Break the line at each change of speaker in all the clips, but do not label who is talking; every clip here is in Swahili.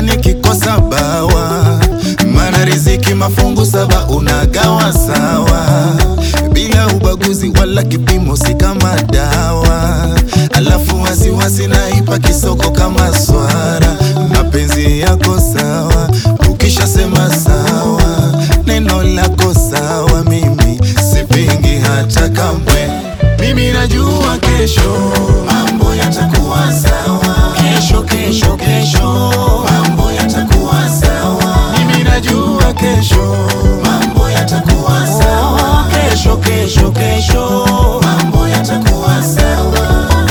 nikikosa bawa, maana riziki mafungu saba unagawa sawa, bila ubaguzi wala kipimo, si kama dawa. Alafu wasiwasi naipa kisoko kama swara, mapenzi yako sawa, ukishasema sawa, neno lako sawa, mimi sipingi hata kamwe. Mimi najua kesho mambo yatakuwa sawa, kesho kesho kesho mambo yatakuwa sawa. Mimi najua kesho mambo yatakuwa sawa, kesho kesho kesho mambo yatakuwa sawa.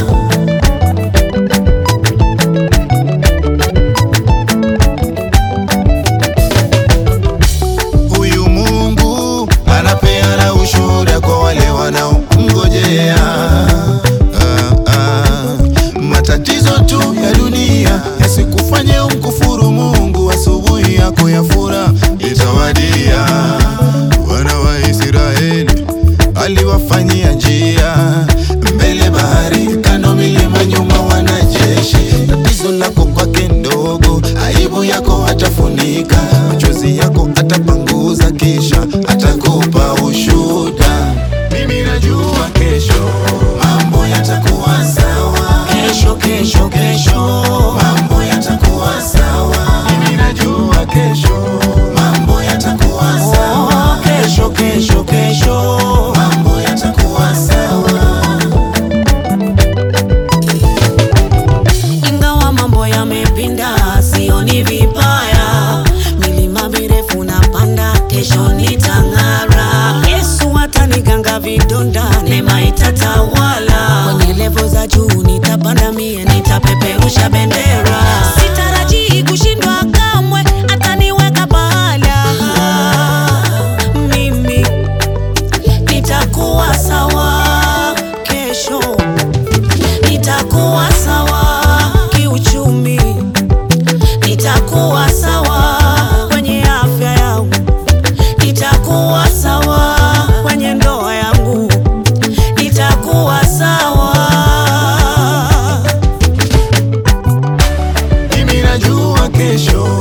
Huyu Mungu anapeana ushuhuda kwa wale wanaomngojea. Ah, ah. Matatizo tu ya dunia yasikufanye umkufuru Mungu. Asubuhi yako ya furaha itawadia. Wana wa Israeli aliwafanyia njia mbele bahari, kando milima, nyuma wanajeshi. Tatizo lako kwake ndogo, aibu yako atafunika, machozi yako atapanguza, kisha atakupa ushuhuda. Mimi najua kesho mambo yatakuwa sawa, kesho kesho kesho mambo yatakuwa sawa. Mimi najua kesho mambo yatakuwa sawa, kesho kesho kesho mambo yatakuwa sawa.
Ingawa mambo yamepinda, sioni vibaya. Milima mirefu napanda, kesho nitang'ara. Yesu ataniganga vidonda, neema itatawala. Kwenye levo za juu nitapanda, mie nitapeperusha bendera. Sitarajii kushindwa kamwe, ataniweka pahala. Mimi nitakuwa sawa kesho nitakuwa sawa kiuchumi, nitakuwa sawa kwenye afya yangu, nitakuwa sawa kwenye ndoa yangu, nitakuwa sawa.
Mimi najua kesho